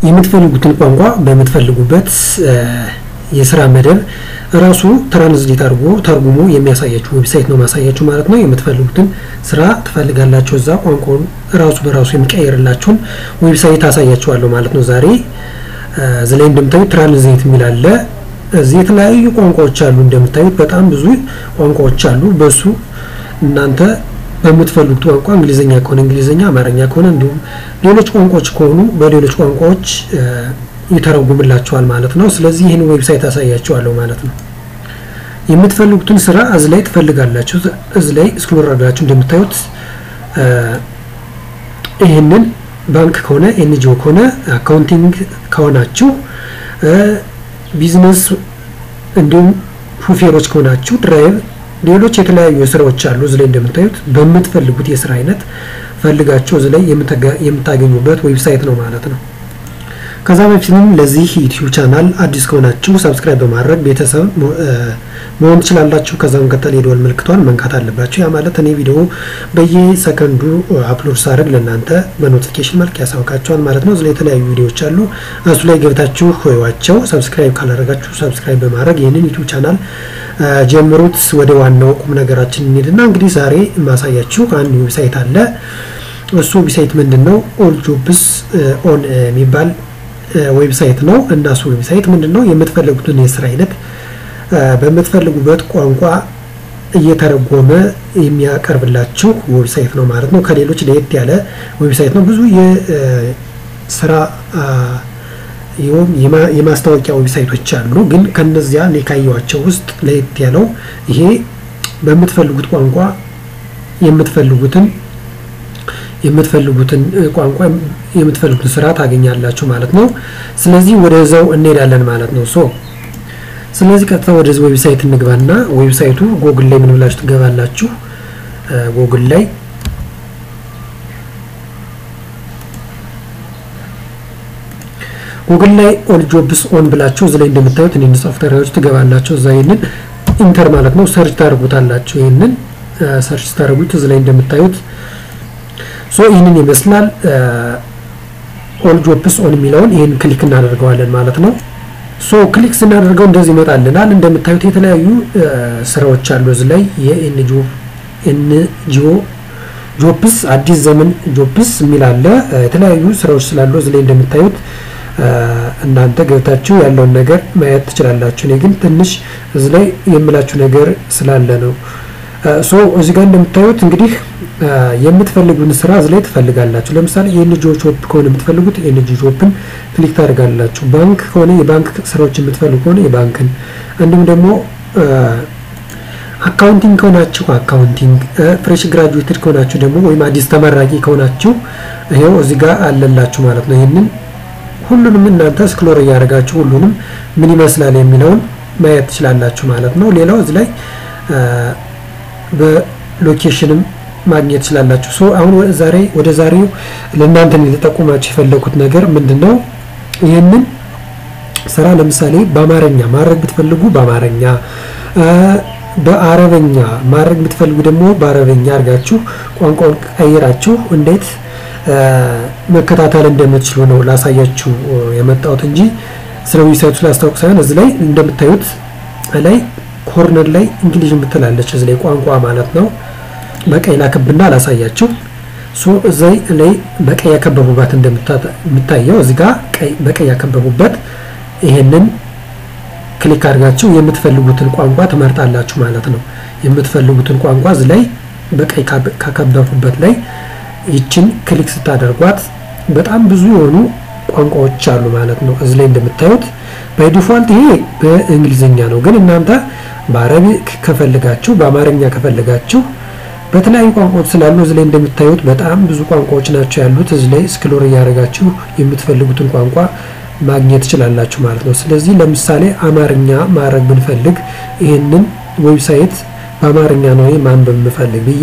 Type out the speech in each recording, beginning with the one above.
የምትፈልጉትን ቋንቋ በምትፈልጉበት የስራ መደብ ራሱ ትራንስሌት አድርጎ ተርጉሞ የሚያሳያችሁ ዌብሳይት ነው ማሳያችሁ ማለት ነው። የምትፈልጉትን ስራ ትፈልጋላችሁ እዛ ቋንቋውን ራሱ በራሱ የሚቀየርላችሁን ዌብሳይት አሳያችኋለሁ ማለት ነው። ዛሬ እዚህ ላይ እንደምታዩት ትራንስሌት የሚል አለ። እዚህ የተለያዩ ቋንቋዎች አሉ። እንደምታዩት በጣም ብዙ ቋንቋዎች አሉ። በሱ እናንተ በምትፈልጉት ቋንቋ እንግሊዝኛ ከሆነ እንግሊዝኛ፣ አማርኛ ከሆነ እንዲሁም ሌሎች ቋንቋዎች ከሆኑ በሌሎች ቋንቋዎች ይተረጉምላቸዋል ማለት ነው። ስለዚህ ይህን ዌብሳይት አሳያቸዋለሁ ማለት ነው። የምትፈልጉትን ስራ እዚህ ላይ ትፈልጋላችሁ። እዚህ ላይ ስክሮል አድርጋችሁ እንደምታዩት ይህንን ባንክ ከሆነ ኤንጂኦ ከሆነ አካውንቲንግ ከሆናችሁ ቢዝነስ እንዲሁም ሹፌሮች ከሆናችሁ ድራይቭ፣ ሌሎች የተለያዩ ስራዎች አሉ። እዚህ ላይ እንደምታዩት በምትፈልጉት የስራ አይነት ፈልጋችሁ እዚህ ላይ የምታገኙበት ዌብሳይት ነው ማለት ነው። ከዛ በፊትም ለዚህ ዩቲዩብ ቻናል አዲስ ከሆናችሁ ሰብስክራይብ በማድረግ ቤተሰብ መሆን ትችላላችሁ። ከዛ መቀጠል የደወል ምልክቷን መንካት አለባችሁ። ያ ማለት እኔ ቪዲዮ በየሰከንዱ አፕሎድ ሳደርግ ለእናንተ በኖቲፊኬሽን መልክ ያሳውቃችኋል ማለት ነው። እዚህ ላይ የተለያዩ ቪዲዮዎች አሉ። እሱ ላይ ገብታችሁ ዋቸው። ሰብስክራይብ ካላደረጋችሁ ሰብስክራይብ በማድረግ ይህንን ዩቲዩብ ቻናል ጀምሩት። ወደ ዋናው ቁም ነገራችን እንሄድና እንግዲህ ዛሬ የማሳያችሁ አንድ ዌብሳይት አለ። እሱ ዌብሳይት ምንድን ነው? ኦል ጆብስ ኦን የሚባል ዌብሳይት ነው እና እሱ ዌብሳይት ምንድን ነው? የምትፈልጉትን የስራ አይነት በምትፈልጉበት ቋንቋ እየተረጎመ የሚያቀርብላችሁ ዌብሳይት ነው ማለት ነው። ከሌሎች ለየት ያለ ዌብሳይት ነው። ብዙ የስራ የማስታወቂያ ዌብሳይቶች አሉ፣ ግን ከነዚያ እኔ ካየኋቸው ውስጥ ለየት ያለው ይሄ በምትፈልጉት ቋንቋ የምትፈልጉትን የምትፈልጉትን ቋንቋ የምትፈልጉትን ስራ ታገኛላችሁ ማለት ነው። ስለዚህ ወደዛው እንሄዳለን ማለት ነው። ሶ ስለዚህ ቀጥታ ወደዚህ ዌብሳይት እንግባና ዌብሳይቱ ጎግል ላይ ምን ብላችሁ ትገባላችሁ። ጎግል ላይ ጉግል ላይ ኦል ጆብስ ኦን ብላችሁ እዚህ ላይ እንደምታዩት እኔ ሶፍትዌሮች ትገባላችሁ። እዛ ይሄንን ኢንተር ማለት ነው ሰርች ታደርጉታላችሁ። ይሄንን ሰርች ታደርጉት እዚህ ላይ እንደምታዩት ሶ ይህንን ይመስላል። ኦል ጆብስ ኦን የሚለውን ይህን ክሊክ እናደርገዋለን ማለት ነው። ሶ ክሊክ ስናደርገው እንደዚህ ይመጣልናል። እንደምታዩት የተለያዩ ስራዎች አሉ እዚህ ላይ የኤንጂኦ ኤንጂኦ ጆብስ አዲስ ዘመን ጆብስ የሚል አለ። የተለያዩ ስራዎች ስላሉ እዚህ ላይ እንደምታዩት እናንተ ገብታችሁ ያለውን ነገር ማየት ትችላላችሁ። እኔ ግን ትንሽ እዚህ ላይ የምላችሁ ነገር ስላለ ነው። ሶ እዚህ ጋር እንደምታዩት እንግዲህ የምትፈልጉን ስራ እዚህ ላይ ትፈልጋላችሁ። ለምሳሌ የኤንጂኦ ጆብ ከሆነ የምትፈልጉት ኤንጂኦ ጆብን ክሊክ ታደርጋላችሁ። ባንክ ከሆነ የባንክ ስራዎች የምትፈልጉ ከሆነ የባንክን፣ እንዲሁም ደግሞ አካውንቲንግ ከሆናችሁ አካውንቲንግ፣ ፍሬሽ ግራጁዌትድ ከሆናችሁ ደግሞ ወይም አዲስ ተመራቂ ከሆናችሁ ይሄው እዚህ ጋር አለላችሁ ማለት ነው። ይህንን ሁሉንም እናንተ ስክሎር እያደረጋችሁ ሁሉንም ምን ይመስላል የሚለውን ማየት ትችላላችሁ ማለት ነው። ሌላው እዚህ ላይ በሎኬሽንም ማግኘት ትችላላችሁ። ሶ አሁን ዛሬ ወደ ዛሬው ለእናንተ ልጠቁማችሁ የፈለኩት ነገር ምንድን ነው? ይህንን ስራ ለምሳሌ በአማርኛ ማድረግ ብትፈልጉ በአማርኛ በአረበኛ ማድረግ ብትፈልጉ ደግሞ በአረበኛ አድርጋችሁ ቋንቋውን ቀይራችሁ እንዴት መከታተል እንደምትችሉ ነው ላሳያችሁ የመጣሁት እንጂ ስለ ዌብሳይቱ ላስታውቅ ሳይሆን እዚህ ላይ እንደምታዩት ላይ ኮርነር ላይ እንግሊዝ የምትላለች እዚህ ላይ ቋንቋ ማለት ነው። በቀይ ላከብና ላሳያችሁ። ሶ እዚህ ላይ በቀይ ያከበቡበት እንደምታየው እዚህ ጋር በቀይ ያከበቡበት ይሄንን ክሊክ አድርጋችሁ የምትፈልጉትን ቋንቋ ትመርጣላችሁ ማለት ነው። የምትፈልጉትን ቋንቋ እዚህ ላይ በቀይ ካከበቡበት ላይ ይችን ክሊክ ስታደርጓት በጣም ብዙ የሆኑ ቋንቋዎች አሉ ማለት ነው። እዚህ ላይ እንደምታዩት ባይ ዲፎልት ይሄ በእንግሊዝኛ ነው፣ ግን እናንተ በአረቢክ ከፈልጋችሁ በአማርኛ ከፈልጋችሁ በተለያዩ ቋንቋዎች ስላሉ እዚህ ላይ እንደምታዩት በጣም ብዙ ቋንቋዎች ናቸው ያሉት። እዚህ ላይ ስክሎር እያደረጋችሁ የምትፈልጉትን ቋንቋ ማግኘት ትችላላችሁ ማለት ነው። ስለዚህ ለምሳሌ አማርኛ ማድረግ ብንፈልግ ይህንን ዌብሳይት በአማርኛ ነው ማንበብ የምፈልግ ብዬ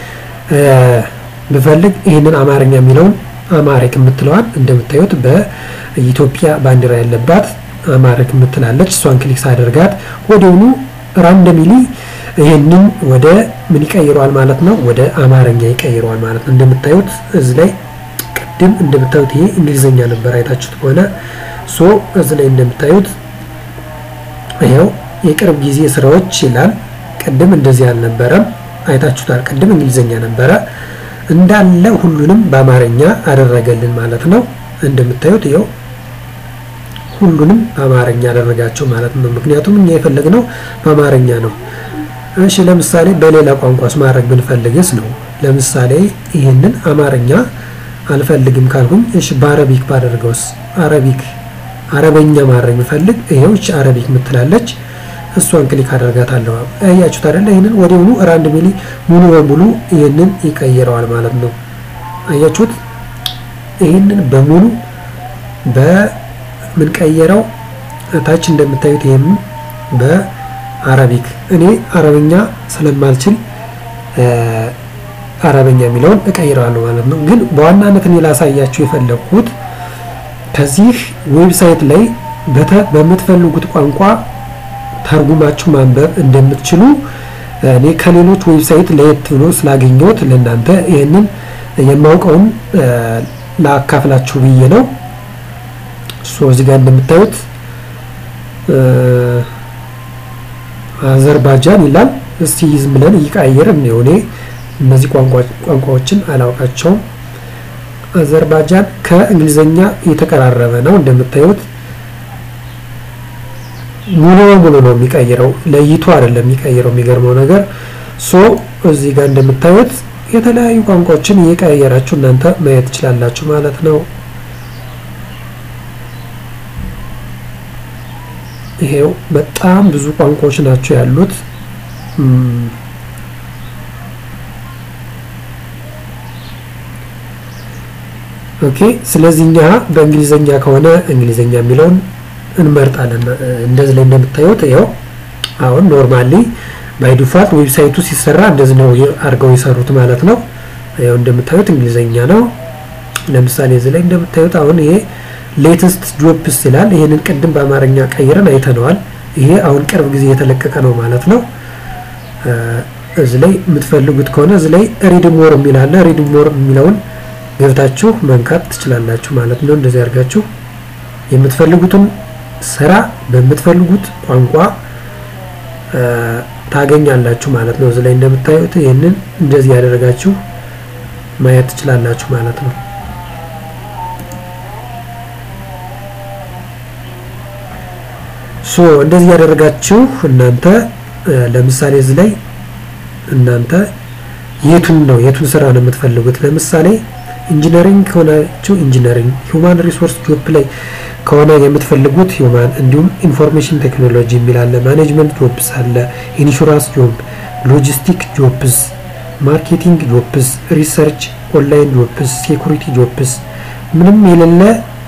ብፈልግ ይህንን አማርኛ የሚለውን አማሪክ የምትለዋን እንደምታዩት በኢትዮጵያ ባንዲራ ያለባት አማሪክ የምትላለች እሷን ክሊክ ሳደርጋት ወዲያውኑ ራንደሚሊ ይህንን ወደ ምን ይቀይረዋል ማለት ነው? ወደ አማርኛ ይቀይረዋል ማለት ነው። እንደምታዩት እዚህ ላይ ቅድም እንደምታዩት ይሄ እንግሊዝኛ ነበር አይታችሁት ከሆነ ሶ እዚህ ላይ እንደምታዩት ይኸው የቅርብ ጊዜ ስራዎች ይላል። ቅድም እንደዚህ አልነበረም፣ አይታችሁታል። ቅድም እንግሊዝኛ ነበረ እንዳለ ሁሉንም በአማርኛ አደረገልን ማለት ነው። እንደምታዩት ይኸው ሁሉንም በአማርኛ አደረጋቸው ማለት ነው። ምክንያቱም እኛ የፈለግነው በአማርኛ ነው። እሺ ለምሳሌ በሌላ ቋንቋስ ማድረግ ብንፈልግስ ነው። ለምሳሌ ይህንን አማርኛ አልፈልግም ካልኩኝ እሺ በአረቢክ ባደርገውስ? አረቢክ አረበኛ ማድረግ ብፈልግ ይሄው እቺ አረቢክ ምትላለች እሷን ክሊክ አደርጋታለሁ። አያችሁት አይደለ? ይህንን ወዲያውኑ ራንድ ሚሊ ሙሉ በሙሉ ይህንን ይቀይረዋል ማለት ነው። አያችሁት? ይህንን በሙሉ በምንቀየረው ታች እንደምታዩት ይህን በአረቢክ እኔ አረበኛ ስለማልችል አረበኛ የሚለውን እቀይረዋለሁ ማለት ነው። ግን በዋናነት እኔ ላሳያችሁ የፈለግኩት ከዚህ ዌብሳይት ላይ በምትፈልጉት ቋንቋ ተርጉማችሁ ማንበብ እንደምትችሉ እኔ ከሌሎች ዌብሳይት ለየት ብሎ ስላገኘሁት ለእናንተ ይህንን የማውቀውን ላካፍላችሁ ብዬ ነው። ሶ እዚህ ጋር እንደምታዩት አዘርባጃን ይላል። እስቲ ዝም ብለን እየቀያየር ነው። እኔ እነዚህ ቋንቋዎችን አላውቃቸውም። አዘርባጃን ከእንግሊዘኛ የተቀራረበ ነው እንደምታዩት ሙሉ በሙሉ ነው የሚቀይረው፣ ለይቶ አይደለም የሚቀይረው። የሚገርመው ነገር ሶ እዚህ ጋር እንደምታዩት የተለያዩ ቋንቋዎችን እየቀያየራችሁ እናንተ ማየት ትችላላችሁ ማለት ነው። ይሄው በጣም ብዙ ቋንቋዎች ናቸው ያሉት። ኦኬ ስለዚህ እኛ በእንግሊዘኛ ከሆነ እንግሊዘኛ የሚለውን እንመርጣለን። እንደዚህ ላይ እንደምታዩት ይኸው አሁን ኖርማሊ ባይ ዲፋልት ዌብሳይቱ ሲሰራ እንደዚህ ነው አድርገው የሰሩት ማለት ነው። ይኸው እንደምታዩት እንግሊዘኛ ነው። ለምሳሌ እዚህ ላይ እንደምታዩት አሁን ይሄ ሌተስት ጆብስ ይላል። ይሄንን ቅድም በአማርኛ ቀይረን አይተነዋል። ይሄ አሁን ቅርብ ጊዜ የተለቀቀ ነው ማለት ነው። እዚህ ላይ የምትፈልጉት ከሆነ እዚህ ላይ ሪድ ሞር የሚል አለ። ሪድ ሞር የሚለውን ገብታችሁ መንካት ትችላላችሁ ማለት ነው። እንደዚህ አድርጋችሁ የምትፈልጉትን ስራ በምትፈልጉት ቋንቋ ታገኛላችሁ ማለት ነው። እዚህ ላይ እንደምታዩት ይህንን እንደዚህ ያደረጋችሁ ማየት ትችላላችሁ ማለት ነው። ሶ እንደዚህ ያደረጋችሁ እናንተ ለምሳሌ እዚህ ላይ እናንተ የቱን ነው የቱን ስራ ነው የምትፈልጉት? ለምሳሌ ኢንጂነሪንግ ከሆናችሁ ኢንጂነሪንግ፣ ሂውማን ሪሶርስ ጆብ ላይ ከሆነ የምትፈልጉት ሂውማን፣ እንዲሁም ኢንፎርሜሽን ቴክኖሎጂ የሚል አለ፣ ማኔጅመንት ጆብስ አለ፣ ኢንሹራንስ ጆብ፣ ሎጂስቲክ ጆብስ፣ ማርኬቲንግ ጆብስ፣ ሪሰርች፣ ኦንላይን ጆብስ፣ ሴኩሪቲ ጆብስ፣ ምንም የሌለ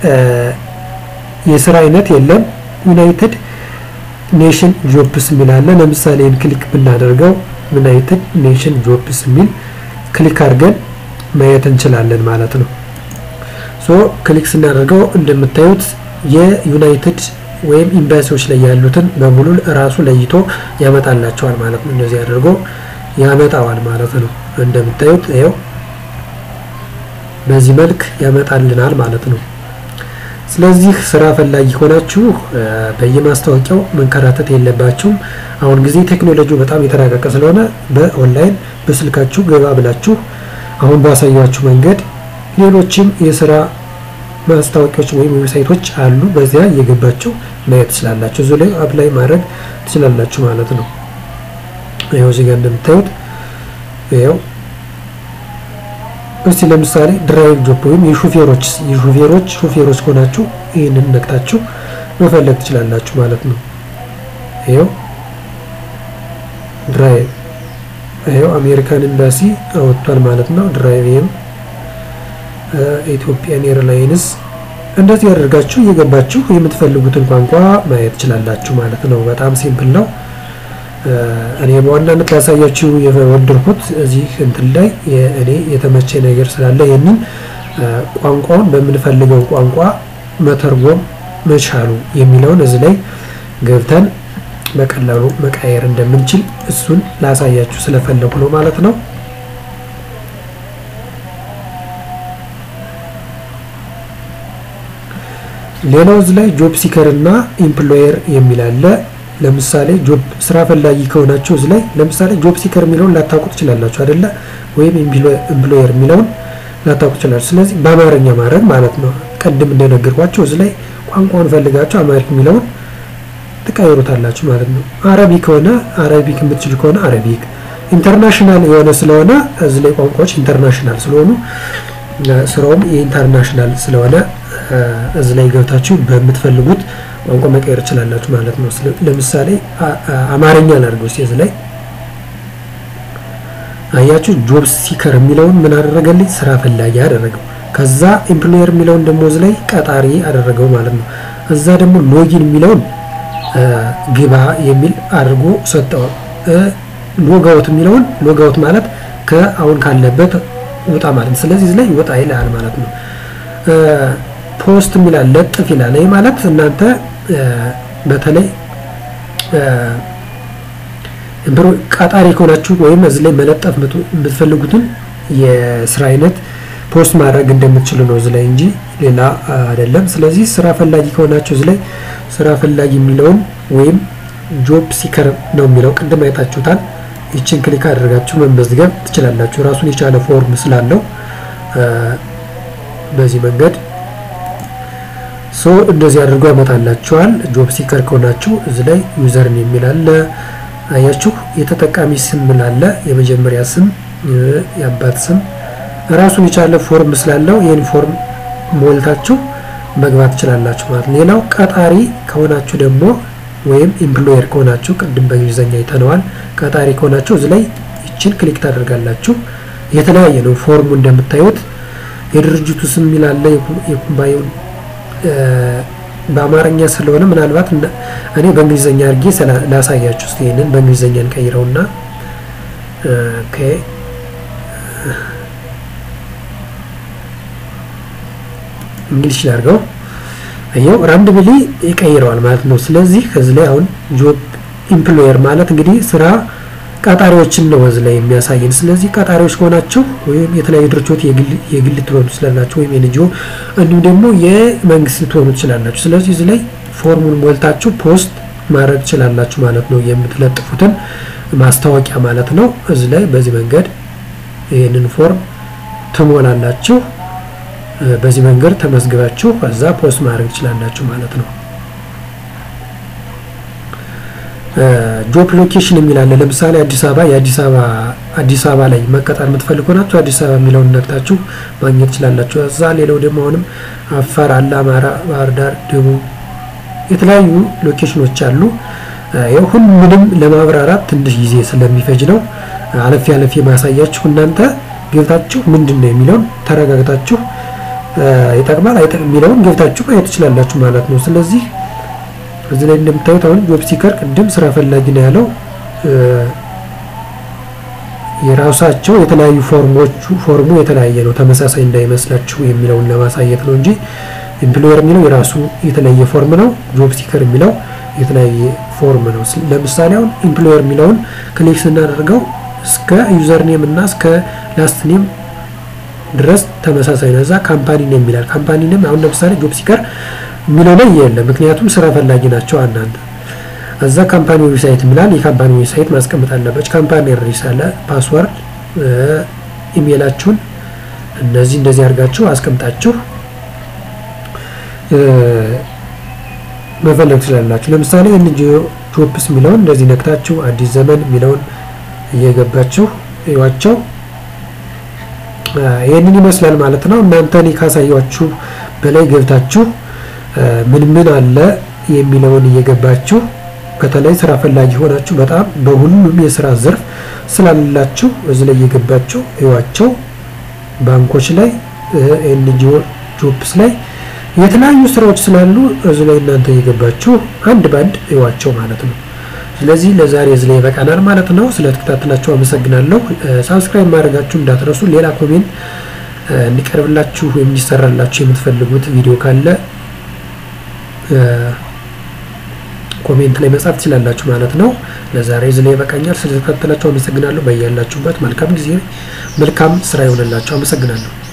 የስራ አይነት የለም። ዩናይትድ ኔሽን ጆብስ የሚል አለ። ለምሳሌ ክሊክ ብናደርገው ዩናይትድ ኔሽን ጆብስ የሚል ክሊክ አድርገን ማየት እንችላለን ማለት ነው። ሶ ክሊክ ስናደርገው እንደምታዩት የዩናይትድ ወይም ኤምባሲዎች ላይ ያሉትን በሙሉ ራሱ ለይቶ ያመጣላቸዋል ማለት ነው። እንደዚህ አድርጎ ያመጣዋል ማለት ነው። እንደምታዩት ይኸው በዚህ መልክ ያመጣልናል ማለት ነው። ስለዚህ ስራ ፈላጊ ሆናችሁ በየማስታወቂያው መንከራተት የለባችሁም። አሁን ጊዜ ቴክኖሎጂው በጣም የተራቀቀ ስለሆነ በኦንላይን በስልካችሁ ገባ ብላችሁ አሁን ባሳያችሁ መንገድ ሌሎችም የስራ ማስታወቂያዎች ወይም ዌብሳይቶች አሉ። በዚያ እየገባችሁ ማየት ትችላላችሁ። እዚሁ ላይ አፕላይ ማድረግ ትችላላችሁ ማለት ነው። ይኸው እዚህ ጋር እንደምታዩት ይኸው እስቲ ለምሳሌ ድራይቭ ጆብ ወይም የሹፌሮች የሹፌሮች ሹፌሮች ከሆናችሁ ይህንን ነክታችሁ መፈለግ ትችላላችሁ ማለት ነው። ይኸው ድራይቭ ይኸው አሜሪካን ኤምባሲ አወጥቷል ማለት ነው። ድራይቭም ኢትዮጵያን ኤርላይንስ እንደዚህ ያደርጋችሁ እየገባችሁ የምትፈልጉትን ቋንቋ ማየት ትችላላችሁ ማለት ነው። በጣም ሲምፕል ነው። እኔ በዋናነት ያሳያችሁ የወደድኩት እዚህ እንትን ላይ እኔ የተመቸ ነገር ስላለ ይህንን ቋንቋውን በምንፈልገው ቋንቋ መተርጎም መቻሉ የሚለውን እዚህ ላይ ገብተን በቀላሉ መቃየር እንደምንችል እሱን ላሳያችሁ ስለፈለጉ ነው ማለት ነው። ሌላው እዚህ ላይ ጆብ ሲከር እና ኢምፕሎየር የሚል አለ። ለምሳሌ ጆብ ስራ ፈላጊ ከሆናችሁ እዚህ ላይ ለምሳሌ ጆብ ሲከር የሚለውን ላታውቁ ትችላላችሁ አይደለ? ወይም ኢምፕሎየር የሚለውን ላታውቁ ትችላላችሁ። ስለዚህ በአማርኛ ማድረግ ማለት ነው። ቅድም እንደነገርኳቸው እዚህ ላይ ቋንቋውን ፈልጋችሁ አማሪክ የሚለውን ትቀይሩታላችሁ ማለት ነው። አረቢክ ከሆነ አረቢክ የምትችል ከሆነ አረቢክ፣ ኢንተርናሽናል የሆነ ስለሆነ እዚህ ላይ ቋንቋዎች ኢንተርናሽናል ስለሆኑ ስራውም የኢንተርናሽናል ስለሆነ እዚህ ላይ ገብታችሁ በምትፈልጉት ቋንቋ መቀየር ትችላላችሁ ማለት ነው። ለምሳሌ አማርኛ ላድርገው እስኪ እዚህ ላይ አያችሁ ጆብ ሲከር የሚለውን ምን አደረገልኝ? ስራ ፈላጊ አደረገው። ከዛ ኤምፕሎየር የሚለውን ደግሞ እዚህ ላይ ቀጣሪ አደረገው ማለት ነው። እዛ ደግሞ ሎጊን የሚለውን ግባ የሚል አድርጎ ሰጠው። ሎጋውት የሚለውን ሎጋውት ማለት ከአሁን ካለበት ውጣ ማለት ነው። ስለዚህ እዚህ ላይ ወጣ ይላል ማለት ነው። ፖስት የሚላል ለጥፍ ይላል። ይህ ማለት እናንተ በተለይ ቀጣሪ ከሆናችሁ ወይም እዚህ ላይ መለጠፍ የምትፈልጉትን የስራ አይነት ፖስት ማድረግ እንደምትችሉ ነው እዚህ ላይ እንጂ ሌላ አይደለም። ስለዚህ ስራ ፈላጊ ከሆናችሁ እዚህ ላይ ስራ ፈላጊ የሚለውን ወይም ጆብ ሲከር ነው የሚለው ቅድም አይታችሁታል። ይችን ክሊክ አድርጋችሁ መመዝገብ ትችላላችሁ። ራሱን የቻለ ፎርም ስላለው በዚህ መንገድ ሶ እንደዚህ አድርጎ ያመጣላችኋል። ጆብ ሲከር ከሆናችሁ እዚህ ላይ ዩዘርን የሚል አለ። አያችሁ የተጠቃሚ ስም ምላለ የመጀመሪያ ስም፣ የአባት ስም ራሱን የቻለ ፎርም ስላለው ይህን ፎርም ሞልታችሁ መግባት ትችላላችሁ ማለት ነው። ሌላው ቀጣሪ ከሆናችሁ ደግሞ ወይም ኤምፕሎየር ከሆናችሁ ቅድም በእንግሊዝኛ አይተነዋል። ቀጣሪ ከሆናችሁ እዚህ ላይ ይችን ክሊክ ታደርጋላችሁ። የተለያየ ነው ፎርሙ እንደምታዩት የድርጅቱ ስም የሚላለ የኩባንያውን በአማርኛ ስለሆነ ምናልባት እኔ በእንግሊዝኛ አድርጌ ላሳያችሁ። እስኪ ይሄንን በእንግሊዝኛ እንቀይረውና ኦኬ እንግሊሽ ላድርገው። ይኸው ራንድምሊ ይቀይረዋል ማለት ነው። ስለዚህ ከዚህ ላይ አሁን ጆብ ኢምፕሎየር ማለት እንግዲህ ስራ ቀጣሪዎችን ነው እዚህ ላይ የሚያሳየን። ስለዚህ ቀጣሪዎች ከሆናችሁ ወይም የተለያዩ ድርጅቶች የግል ልትሆኑ ትችላላችሁ፣ ወይም የኤንጂኦ እንዲሁም ደግሞ የመንግስት ልትሆኑ ትችላላችሁ። ስለዚህ እዚህ ላይ ፎርሙን ሞልታችሁ ፖስት ማድረግ ትችላላችሁ ማለት ነው። የምትለጥፉትን ማስታወቂያ ማለት ነው። እዚህ ላይ በዚህ መንገድ ይህንን ፎርም ትሞላላችሁ። በዚህ መንገድ ተመዝግባችሁ ከዛ ፖስት ማድረግ ትችላላችሁ ማለት ነው። ጆብ ሎኬሽን የሚል አለ። ለምሳሌ አዲስ አበባ የአዲስ አበባ አዲስ አበባ ላይ መቀጠር የምትፈልጉ ናችሁ አዲስ አበባ የሚለውን ነግታችሁ ማግኘት ትችላላችሁ። እዛ ሌላው ደግሞ አሁንም አፋር አለ፣ አማራ፣ ባህር ዳር፣ ደቡብ የተለያዩ ሎኬሽኖች አሉ። ያው ሁሉንም ለማብራራት ትንሽ ጊዜ ስለሚፈጅ ነው አለፊ አለፊ ማሳያችሁ። እናንተ ገብታችሁ ምንድን ነው የሚለውን ተረጋግታችሁ ይጠቅማል አይጠቅም የሚለውን ገብታችሁ ማየት ትችላላችሁ ማለት ነው። ስለዚህ እዚህ ላይ እንደምታዩት አሁን ጆብ ሲከር ቅድም ስራ ፈላጊ ነው ያለው። የራሳቸው የተለያዩ ፎርሞቹ ፎርሙ የተለያየ ነው፣ ተመሳሳይ እንዳይመስላችሁ የሚለውን ለማሳየት ነው እንጂ ኤምፕሎየር የሚለው የራሱ የተለየ ፎርም ነው። ጆብ ሲከር የሚለው የተለያየ ፎርም ነው። ለምሳሌ አሁን ኤምፕሎየር የሚለውን ክሊክ ስናደርገው እስከ ዩዘር ኔም እና እስከ ላስት ኔም ድረስ ተመሳሳይ ነው። እዛ ካምፓኒ ኔም ይላል። ካምፓኒ ኔም አሁን ለምሳሌ ጆብ ሲከር የሚለው ላይ የለም፣ ምክንያቱም ስራ ፈላጊ ናቸው እናንተ። እዛ ካምፓኒ ዌብሳይት የሚላል የካምፓኒ ዌብሳይት ማስቀመጥ አለባችሁ። ካምፓኒ ሪስ አለ፣ ፓስወርድ፣ ኢሜይላችሁን እነዚህ እንደዚህ አድርጋችሁ አስቀምጣችሁ መፈለግ ትችላላችሁ። ለምሳሌ ኤንጂኦ ጆብስ የሚለውን እንደዚህ ነክታችሁ አዲስ ዘመን የሚለውን እየገባችሁ እዩዋቸው። ይህንን ይመስላል ማለት ነው። እናንተ እኔ ካሳያችሁ በላይ ገብታችሁ ምን ምን አለ የሚለውን እየገባችሁ በተለይ ስራ ፈላጊ ሆናችሁ በጣም በሁሉም የስራ ዘርፍ ስላላችሁ እዚህ ላይ እየገባችሁ እዩዋቸው። ባንኮች ላይ ኤንጂኦ ጆብስ ላይ የተለያዩ ስራዎች ስላሉ እዚህ ላይ እናንተ እየገባችሁ አንድ ባንድ እዩዋቸው ማለት ነው። ስለዚህ ለዛሬ እዚህ ላይ ይበቃናል ማለት ነው። ስለተከታተላችሁ አመሰግናለሁ። ሳብስክራይብ ማድረጋችሁ እንዳትረሱ። ሌላ ኮሜንት እንዲቀርብላችሁ ወይም እንዲሰራላችሁ የምትፈልጉት ቪዲዮ ካለ ኮሜንት ላይ መጻፍ ትችላላችሁ ማለት ነው። ለዛሬ እዚህ ላይ ይበቃኛል። ስለተከታተላችሁ አመሰግናለሁ። በያላችሁበት መልካም ጊዜ፣ መልካም ስራ ይሆንላችሁ። አመሰግናለሁ።